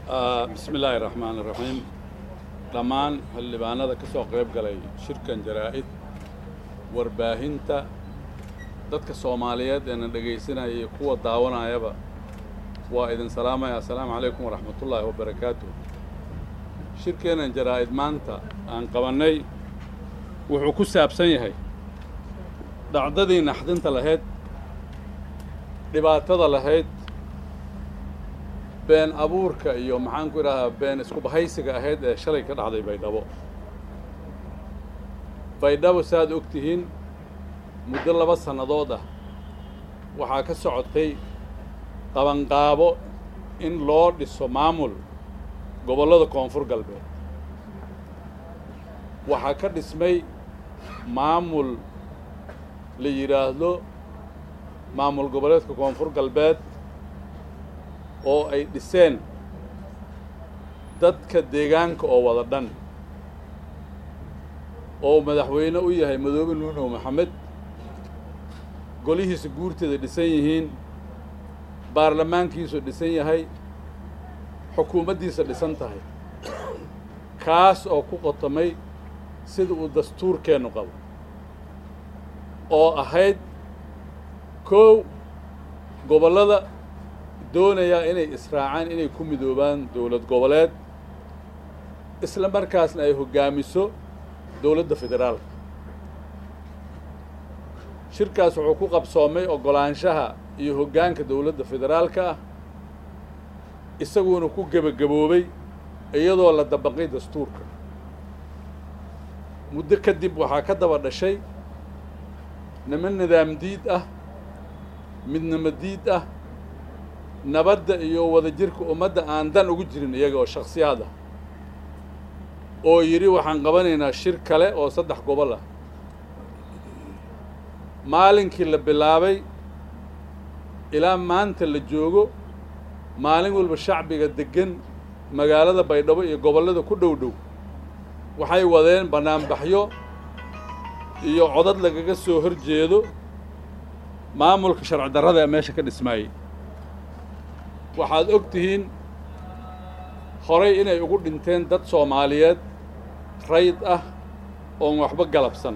bismi illaahi raxmaan iraxiim dhammaan xildhibaanada ka soo qayb galay shirkan jaraa'id warbaahinta dadka soomaaliyeed ee na dhegaysanaya iyo kuwa daawanayaba waa idin salaamaya assalaamu calaykum waraxmatullaahi wabarakaatuh shirkeennan jaraa'id maanta aan qabannay wuxuu ku saabsan yahay dhacdadii naxdinta lahayd dhibaatada lahayd been abuurka iyo maxaan ku idhahdaa been isku bahaysiga ahayd ee shalay ka dhacday baydhabo baydhabo saaad og tihiin muddo laba sannadood ah waxaa ka socotay qabanqaabo in loo dhiso maamul gobollada koonfur galbeed waxaa ka dhismay maamul la yidhaahdo maamul goboleedka koonfur galbeed oo ay dhiseen dadka deegaanka oo wada dhan oo madaxweyne u yahay madoobe nuunow maxamed golihiisa guurteeda dhisan yihiin baarlamaankiisu dhisan yahay xukuumaddiisa dhisan tahay kaas oo ku qotomay sida uu dastuurkeennu qabo oo ahayd kow gobollada doonayaa inay israacaan inay ku midoobaan dowlad goboleed isla markaasna ay hoggaamiso dowladda federaalka shirkaas wuxuu ku qabsoomay oggolaanshaha iyo hoggaanka dowladda federaalka ah isaguuna ku gebagaboobay iyadoo la dabaqay dastuurka muddo kadib waxaa ka daba dhashay niman nidaam diid ah midnimo diid ah nabadda iyo wadajirka ummadda aan dan ugu jirin iyaga oo shakhsiyaad ah oo yidhi waxaan qabanaynaa shir kale oo saddex gobol ah maalinkii la bilaabay ilaa maanta la joogo maalin walba shacbiga deggan magaalada baydhabo iyo gobollada ku dhow dhow waxay wadeen bannaanbaxyo iyo codad lagaga soo hor jeedo maamulka sharci darrada ee meesha ka dhismaayey waxaad og tihiin horay inay ugu dhinteen dad soomaaliyeed rayd ah oon waxba galabsan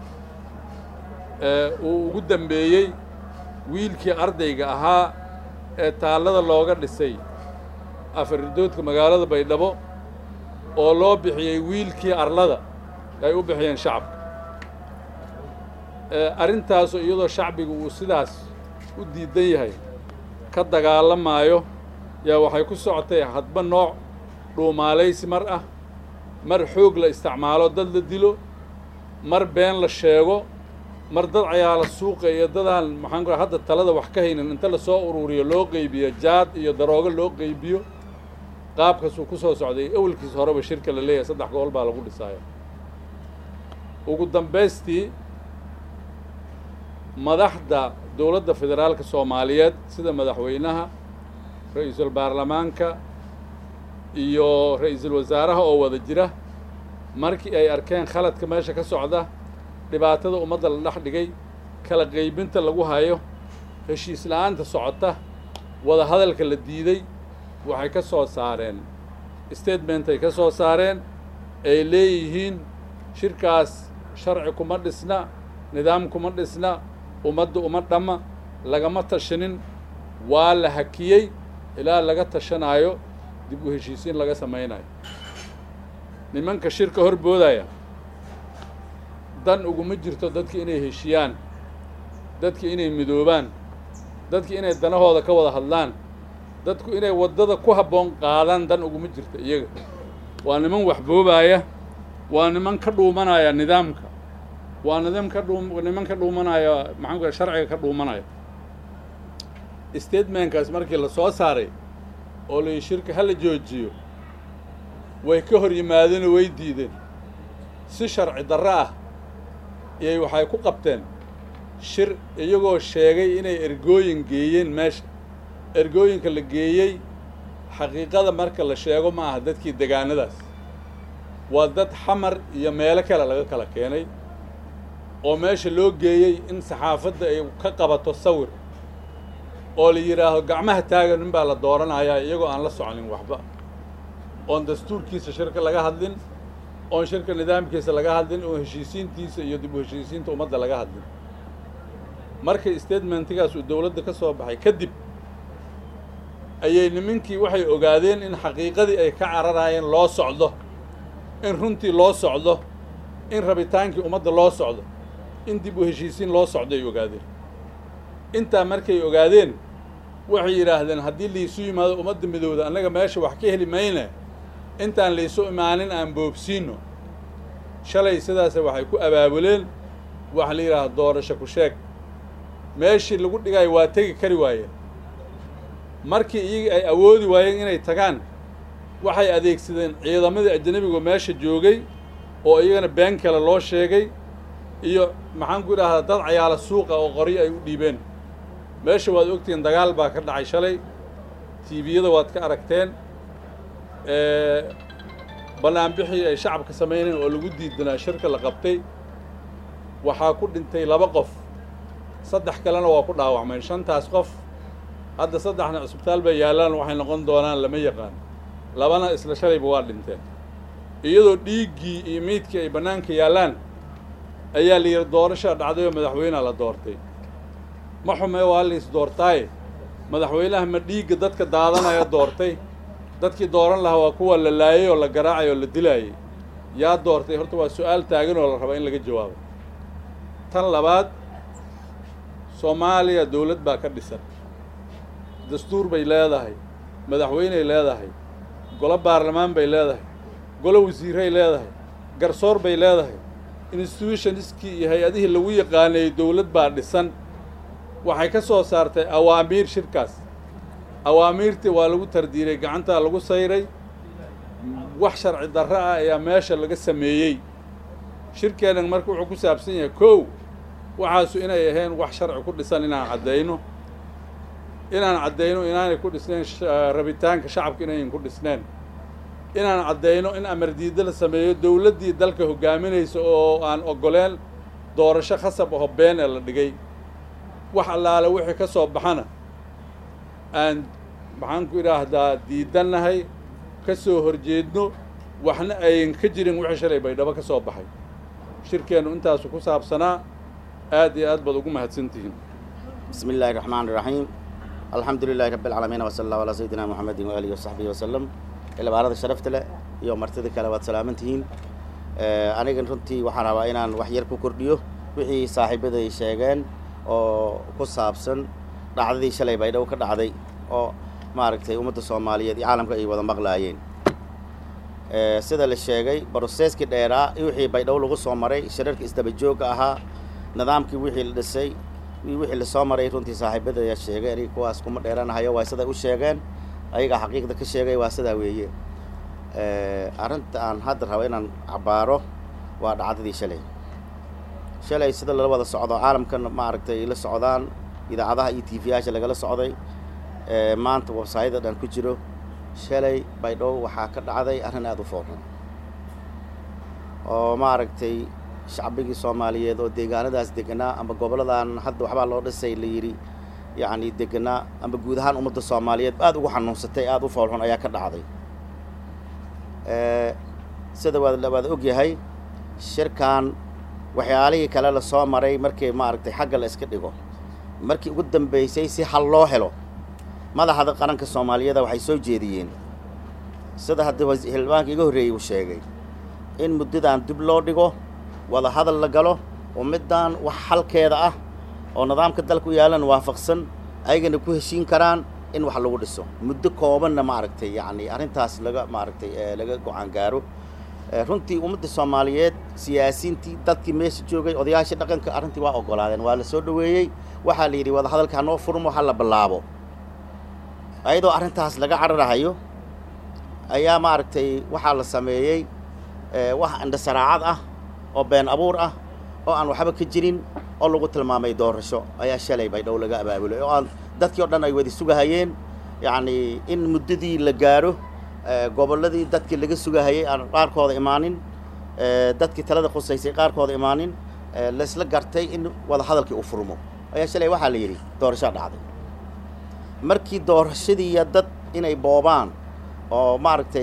ee uu ugu dambeeyey wiilkii ardayga ahaa ee taallada looga dhisay afarridoodka magaalada baydhabo oo loo bixiyey wiilkii arlada ay u bixiyeen shacabka arrintaasu iyadoo shacbiga uu sidaas u diidan yahay ka dagaalamaayo yaa waxay ku socotay hadba nooc dhuumaalaysi mar ah mar xoog la isticmaalo dad la dilo mar been la sheego mar dad cayaala suuqa iyo dadaan maxaan ku hadda talada wax ka haynin inta lasoo ururiyo loo qeybiyo jaad iyo daroogo loo qeybiyo qaabkaasuu ku soo socday awalkiis horeba shirka la leeyahay saddex gobol baa lagu dhisaaya ugu dambaystii madaxda dowladda federaalka soomaaliyeed sida madaxweynaha ra-iisul baarlamaanka iyo ra-iisul wasaaraha oo wada jira markii ay arkeen khaladka meesha ka socda dhibaatada ummadda la dhex dhigay kala qaybinta lagu hayo heshiis la-aanta socota wada hadalka la diiday waxay ka soo saareen statement ay ka soo saareen ay leeyihiin shirkaas sharci kuma dhisna nidaam kuma dhisna ummadda uma dhamma lagama tashanin waa la hakiyey ilaa laga tashanaayo dib u heshiisiin laga samaynayo nimanka shirka hor boodaya dan uguma jirto dadki inay heshiyaan dadki inay midoobaan dadki inay danahooda ka wada hadlaan dadku inay waddada ku habboon qaadaan dan uguma jirto iyaga waa niman waxboobaaya waa niman ka dhuumanaya nidaamka waa nidaam ka dhuu niman ka dhuumanaya maxaan ku sharciga ka dhuumanaya statementkaas markii la soo saaray oo la shirka hala joojiyo way ka hor yimaadeenoo way diideen si sharci darro ah iyay waxay ku qabteen shir iyagoo sheegay inay ergooyin geeyeen meesha ergooyinka la geeyey xaqiiqada marka la sheego ma aha dadkii degaanadaas waa dad xamar iyo meelo kale laga kala keenay oo meesha loo geeyey in saxaafadda ay ka qabato sawir oo la yidhaaho gacmaha taagan nin baa la dooranayaa iyagoo aan la soconin waxba oon dastuurkiisa shirka laga hadlin oon shirka nidaamkiisa laga hadlin oon heshiisiintiisa iyo dib u heshiisiinta ummadda laga hadlin markay statementigaas uu dowladda ka soo baxay kadib ayay nimankii waxay ogaadeen in xaqiiqadii ay ka cararaayeen loo socdo in runtii loo socdo in rabitaankii ummadda loo socdo in dib u heshiisiin loo socdo ay ogaadeen intaa markay ogaadeen waxay yidhaahdeen haddii laysu yimaado ummadda midowda annaga meesha wax ka heli mayne intaan laysu imaanin aan boobsiino shalay sidaase waxay ku abaabuleen waxa la yidhaahda doorasho ku sheeg meeshii lagu dhigaayo waa tegi kari waayeen markii iyagii ay awoodi waayeen inay tagaan waxay adeegsadeen ciidamadii ajanabigu meesha joogay oo iyagana been kale loo sheegay iyo maxaan ku idhaahdaa dad cayaala suuqa oo qoryo ay u dhiibeen meesha waad ogtihiin dagaal baa ka dhacay shalay tiibiyada waad ka aragteen bannaanbixii ay shacabka samayneen oo lagu diidanaa shirka la qabtay waxaa ku dhintay laba qof saddex kalena waa ku dhaawacmeen shantaas qof hadda saddexna cisbitaal bay yaallaan waxay noqon doonaan lama yaqaan labana isla shalayba waa dhinteen iyadoo dhiiggii iyo meydkii ay bannaanka yaallaan ayaa la yidhi doorashaa dhacday oo madaxweynea la doortay ma xumee waa liis doortaaye madaxweynaha ma dhiigga dadka daadanaya doortay dadkii dooran lahaa waa kuwa la laayay oo la garaacay oo la dilaayay yaa doortay horta waa su-aal taagan oo la rabaa in laga jawaabo tan labaad soomaaliya dawlad baa ka dhisan dastuur bay leedahay madaxweyney leedahay golo baarlamaan bay leedahay golo wasiiray leedahay garsoor bay leedahay institutionskii iyo hay-adihii lagu yaqaanayey dawlad baa dhisan waxay ka soo saartay awaamiir shirkaas awaamiirtii waa lagu tardiiray gacantaa lagu sayray wax sharci darro ah ayaa meesha laga sameeyey shirkeennan marka wuxuu ku saabsan yahay kow waxaasu inay ahayn wax sharci ku dhisan inaan caddayno inaan caddayno inaanay ku dhisnayn rabitaanka shacabka inayn ku dhisneen inaan caddayno in amar diidda la sameeyo dawladdii dalka hoggaaminaysa oo aan oggoleen doorasho khasab aho been ee la dhigay wax allaale wixii ka soo baxana aan maxaan ku idhaahdaa diidannahay ka soo horjeedno waxna ayn ka jirin wixii shalay baydhabo ka soo baxay shirkeennu intaasu ku saabsanaa aad iyo aad baad ugu mahadsantihiin bismi illaahi raxmaan iraxiim alxamdu lilaahi rabbi alcaalamiin wasala allahu calaa sayidina moxamedin waaalihi wasaxbihi wasalam ilabaarada sharafta leh iyo martida kale waad salaaman tihiin anigan runtii waxaan rabaa inaan wax yar ku kordhiyo wixii saaxiibaday sheegeen oo ku saabsan dhacdadii shalay baydhabo ka dhacday oo maaragtay ummadda soomaaliyeed iyo caalamka ay wada maqlaayeen sida la sheegay broseeskii dheeraa iyo wixii baydhabo lagu soo maray shirarka isdaba joogga ahaa nidaamkii wixii la dhisay wixii lasoo maray runtii saaxiibada ayaa sheegay aniga kuwaas kuma dheeranahayo waa siday u sheegeen ayagaa xaqiiqda ka sheegay waa sidaa weeye arrinta aan hadda rabo inaan cabaaro waa dhacdadii shalay shalay sida lala wada socdo caalamkan maaragtay la socdaan idaacadaha iyo tv-yaasha lagala socday maanta websaayada dhan ku jiro shalay baydhabo waxaa ka dhacday arrin aada u foorxun oo maaragtay shacbigii soomaaliyeed oo deegaanadaas deganaa ama goboladan hadda waxbaa loo dhisay la yidhi yacni deganaa ama guud ahaan ummadda soomaaliyeed aada ugu xanuunsatay aada u foolxun ayaa ka dhacday sida waad waad ogyahay shirkan waxyaalihii kale la soo maray markii maaragtay xagga la iska dhigo markii ugu dambeysay si hal loo helo madaxda qaranka soomaaliyada waxay soo jeediyeen sida haddii xildhibaanka iga horreeyey uu sheegay in muddadan dib loo dhigo wada hadal la galo oo middan wax xalkeeda ah oo nidaamka dalka u yaalan waafaqsan ayagana ku heshiin karaan in wax lagu dhiso muddo koobanna maaragtay yacni arrintaas laga maaragtay laga go-aan gaaro runtii ummadda soomaaliyeed siyaasiintii dadkii meesha joogay odayaashii dhaqanka arrintii waa oggolaadeen waa la soo dhoweeyey waxaa la yidhi wada hadalka hanoo furmo ha la bilaabo ayadoo arrintaas laga cararahayo ayaa maaragtay waxaa la sameeyey wax indhasaraacad ah oo been abuur ah oo aan waxba ka jirin oo lagu tilmaamay doorasho ayaa shalay baydhow laga abaabulay oo aan dadkii o dhan ay wada sugahayeen yacni in muddadii la gaaro gobolladii dadkii laga sugahayay aan qaarkooda imaanin dadkii talada khusaysay qaarkooda imaanin laisla gartay in wada hadalkii u furmo ayaa shalay waxaa la yidhi doorashaa dhacday markii doorashadiiya dad inay boobaan oo maaragtay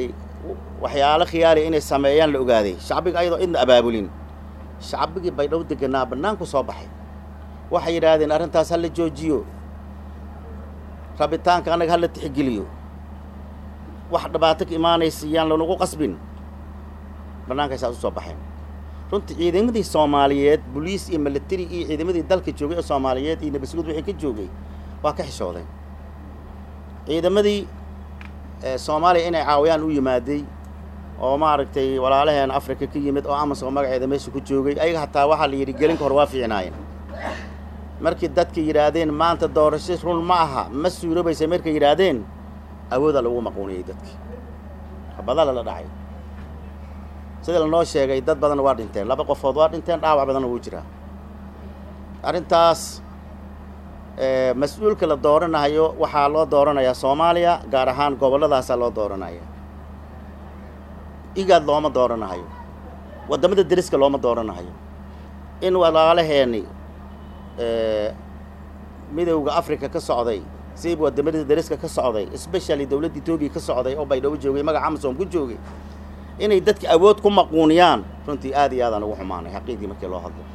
waxyaalo khiyaali inay sameeyaan la ogaaday shacbiga ayadoo idna abaabulin shacbigii baydhabo deganaa bannaanku soo baxay waxay yidhaahdeen arrintaas ha la joojiyo rabitaanka annaga ha la tixgeliyo wax dhibaato ka imaanaysa yaan lanagu qasbin bannaankaysaas u soo baxeen runtii ciidamadii soomaaliyeed boliis iyo military iyo ciidamadii dalka joogay oo soomaaliyeed iyo nabasguud wixii ka joogay waa ka xishoodeen ciidamadii soomaaliya inay caawiyaan u yimaaday oo maaragtay walaalaheen africa ka yimid oo amasoo magaceeda meesha ku joogay ayaga hataa waxaa la yidhi gelinka hor waa fiicnaayeen markii dadka yidhaahdeen maanta doorasho run ma aha ma suurobaysa markay yidhaahdeen awoodaa lagu maquuniyey dadkii badaa lala dhacay sida lanoo sheegay dad badanna waa dhinteen laba qofood waa dhinteen dhaawac badanna wuu jiraa arrintaas mas-uulka la dooranayo waxaa loo dooranayaa soomaaliya gaar ahaan gobolladaasaa loo dooranaya igaad looma dooranahayo waddamada deriska looma dooranahayo in walaalaheeni midowda africa ka socday siib waddamada deriska ka socday especially dowladda etoobiya ka socday oo baydhabo joogay magaca amasom ku joogay inay dadka awood ku maquuniyaan runtii aad iyo aadaan ugu xumaanay xaqiiqdii markii loo hadlo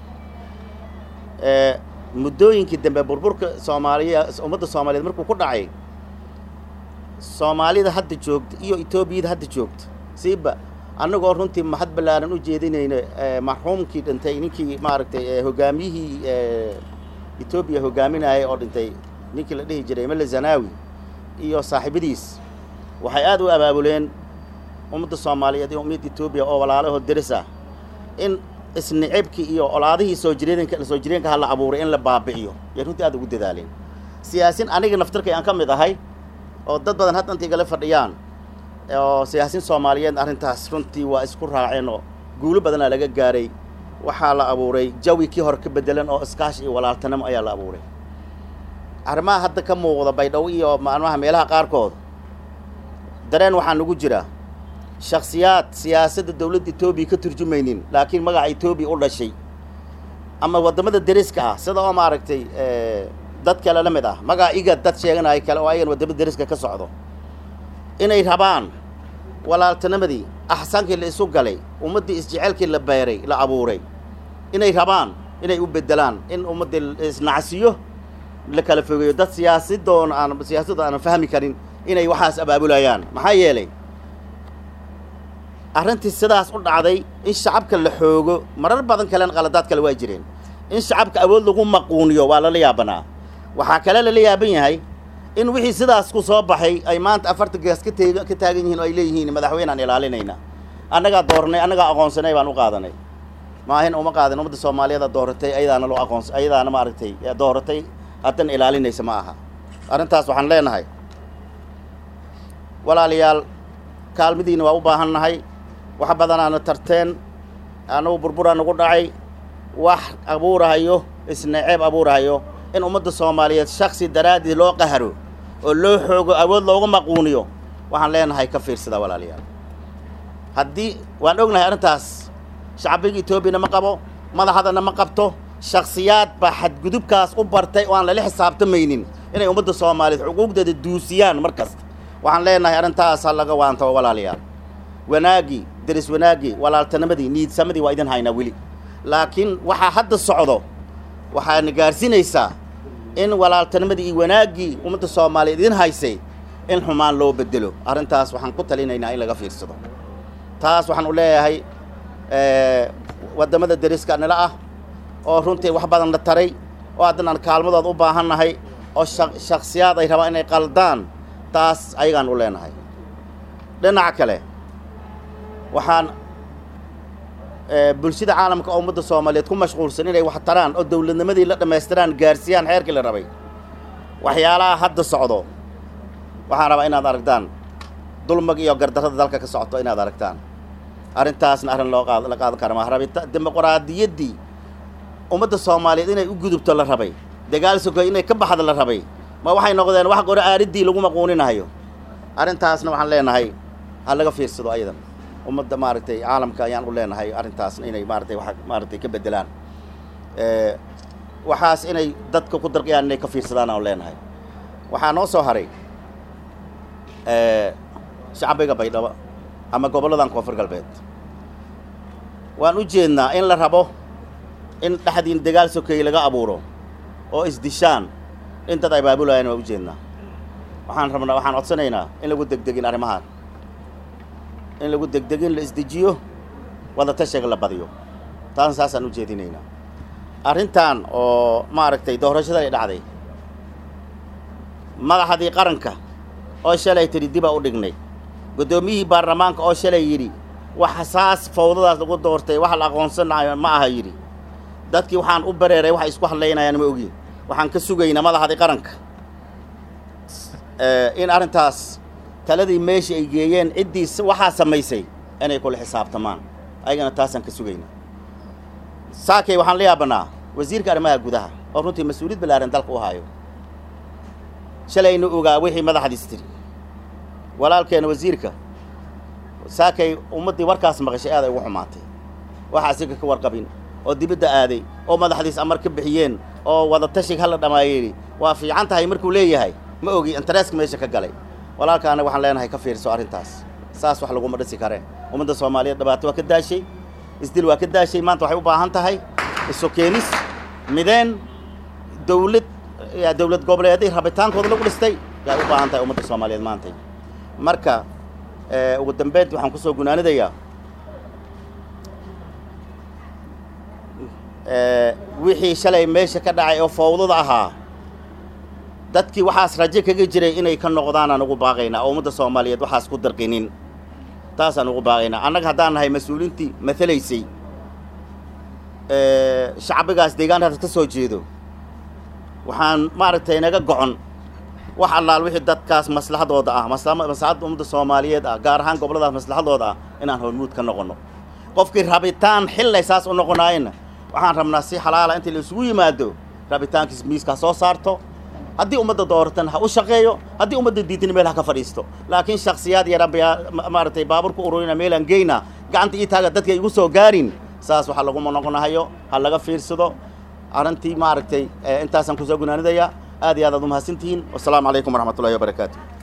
muddooyinkii dambe burburka soomaaliya ummadda soomaaliyeed markuu ku dhacay soomaalida hadda joogta iyo etoobiyada hadda joogta siiba annagoo runtii mahad ballaaran u jeedinayna marxuumkii dhintay ninkii maaragtay hogaamiyihii etoobiya hogaaminayay oo dhintay ninkii la dhihi jiray mele zanaawi iyo saaxiibadiis waxay aad u abaabuleen ummadda soomaaliyeed iyo ummadda etoobiya oo walaalahood deris ah in isnicibkii iyo olaadihii soo jireenka soo jireenka ha la abuuray in la baabi'iyo yay runtii aad ugu dadaaleen siyaasin aniga naftarkay aan ka mid ahay oo dad badan hadda inta igala fadhiyaan oo siyaasiin soomaaliyeed arrintaas runtii waa isku raaceen oo guulo badanaa laga gaaray waxaa la abuuray jawi kii hore ka bedelan oo iskaashi iyo walaaltanimo ayaa la abuuray arrimaha hadda ka muuqda baydhabo iyo maalmaha meelaha qaarkood dareen waxaa nagu jira shaksiyaad siyaasadda dowladda etoobiya ka turjumaynin laakiin magaca etoobiya u dhashay ama waddamada deriska ah sida oo maaragtay dad kale la mid ah magaca igad dad sheeganaya kale oo ayagan waddamada deriska ka socdo inay rabaan walaaltinimadii axsaankii la isu galay ummaddii isjeceelkii la beeray la abuuray inay rabaan inay u bedelaan in ummaddii isnacsiyo la kala fogeeyo dad siyaasidoona aan siyaasadda aanan fahmi karin inay waxaas abaabulayaan maxaa yeelay arrintii sidaas u dhacday in shacabka la xoogo marar badan kalena qaladaad kale waa jireen in shacabka awood lagu maquuniyo waa lala yaabanaa waxaa kale lala yaaban yahay in wixii sidaas ku soo baxay ay maanta afarta gees ka teeg ka taagan yihiin oo ay leeyihiin madaxweynaan ilaalinayna annagaa doornay annagaa aqoonsanay baan u qaadanay maahin uma qaadan ummadda soomaaliyeeda dooratay ayadaana loo aqoons ayadaana maaragtay dooratay haddana ilaalinaysa ma aha arrintaas waxaan leenahay walaalayaal kaalmadiina waa u baahan nahay wax badanaana tarteen annagu burburaa nagu dhacay wax abuurahayo isnaceeb abuurahayo in ummadda soomaaliyeed shaksi daraaddied loo qaharo oo loo xoogo awood looga maquuniyo waxaan leenahay ka fiirsada walaalayaal haddii waan ognahay arrintaas shacbiga etoobiyana ma qabo madaxadana ma qabto shaksiyaad baa xadgudubkaas u bartay oo aan lala xisaabtamaynin inay ummadda soomaaliyeed xuquuqdeeda duusiyaan mar kasta waxaan leenahay arrintaas ha laga waantabo walaalayaal wanaaggii deris wanaaggii walaaltinimadii niidsamadii waa idin haynaa weli laakiin waxaa hadda socdo waxaana gaarsiinaysaa in walaaltinimadii iyo wanaaggii ummadda soomaaliyeed idin haysay in xumaan loo bedelo arrintaas waxaan ku talinaynaa in laga fiirsado taas waxaan u leeyahay waddamada deriska nila ah oo runtii wax badan la taray oo haddana aan kaalmadooda u baahan nahay oo shaksiyaad ay rabaan inay qaldaan taas ayagaan u leenahay dhinaca kale waxaan bulshada caalamka oo ummadda soomaaliyeed ku mashquulsan inay wax taraan oo dowladnimadii la dhammaystiraan gaarsiiyaan xeerkii la rabay waxyaalaha hadda socdo waxaan rabaa inaad aragtaan dulmag iyo gardarrada dalka ka socoto inaad aragtaan arrintaasna arrin loo qaad la qaadan kara maa rabita dimuqraadiyaddii ummadda soomaaliyeed inay u gudubto la rabay dagaal sokoy inay ka baxda la rabay ma waxay noqdeen wax qore aaridii lagu maquuninayo arrintaasna waxaan leenahay ha laga fiirsado ayadan ummadda maaragtay caalamka ayaan u leenahay arrintaasna inay maaratay wa maaragtay ka bedelaan waxaas inay dadka ku darqiyaan inay ka fiirsadaan aan leenahay waxaa noo soo haray shacbiga baydhabo ama gobolladan koonfur galbeed waan u jeednaa in la rabo in dhexdiin dagaal sokeeye laga abuuro oo isdishaan in dad ay baabulayaan waan u jeednaa waxaan rabnaa waxaan codsanaynaa in lagu degdegin arrimahaan in lagu degdegin la isdejiyo wada tashiga la badiyo taasna saasaan u jeedinaynaa arrintan oo maaragtay doorashada ay dhacday madaxdii qaranka oo shalay tidhi dibaa u dhignay guddoomiyihii baarlamaanka oo shalay yidhi waxa saas fawdadaas lagu doortay wax la aqoonsanayo ma aha yidhi dadkii waxaan u bareeray waxay isku hadlaynayaan ma ogi waxaan ka sugaynaa madaxdii qaranka in arrintaas taladii meeshii ay geeyeen ciddii waxaa samaysay inay kula xisaabtamaan ayagana taasaan ka sugaynaa saakay waxaan la yaabanaa wasiirka arrimaha gudaha oo runtii mas-uuliyad ballaaran dalka u haayo shalayna ogaa wixii madaxdiis tiri walaalkeena wasiirka saakay ummaddii warkaas maqashay aad ay ugu xumaatay waxa asiga ka warqabin oo dibadda aaday oo madaxdiis amar ka bixiyeen oo wada tashig hala dhammaayeyhi waa fiican tahay markuu leeyahay ma ogi intereeska meesha ka galay walaalkaana waxaan leenahay ka fiirso arrintaas saas wax laguma dhisi kareen ummadda soomaaliyeed dhibaato waa ka daashay isdil waa ka daashay maanta waxay u baahan tahay isu keenis mideen dawlad dawlad goboleeday rabitaankooda lagu dhistay yaay u baahan tahay ummadda soomaaliyeed maanta marka ugu dambeynti waxaan kusoo gunaanidayaa wixii shalay meesha ka dhacay oo fawdada ahaa dadkii waxaas rajo kaga jiray inay ka noqdaanaan ugu baaqaynaa oo ummadda soomaaliyeed waxaas ku darqinin taasaan ugu baaqaynaa annaga haddaan nahay mas-uuliintii matalaysay shacbigaas deegaankaas ka soo jeedo waxaan maaragtay naga gocon wax allaal wixii dadkaas maslaxadooda ah maslaxadda ummadda soomaaliyeed ah gaar ahaan gobolladaas maslaxadooda ah inaan hormuud ka noqonno qofkii rabitaan xillay saas u noqonaayena waxaan rabnaa si xalaala intii la isugu yimaado rabitaankiis miiska soo saarto haddii ummadda dooratan ha u shaqeeyo haddii ummadda diidina meel ha ka fadhiisto laakiin shaksiyaad yaraan maaragtay baabuur ku ururina meelaan geyna gacanta ii taaga dadka igu soo gaarin saas waxaa laguma noqonahayo ha laga fiirsado arrintii maaragtay intaasaan kusoo gunaanidayaa aad iyo aad aad umahadsantihiin wasalaamu calaykum waraxmat ullahi wabarakaatu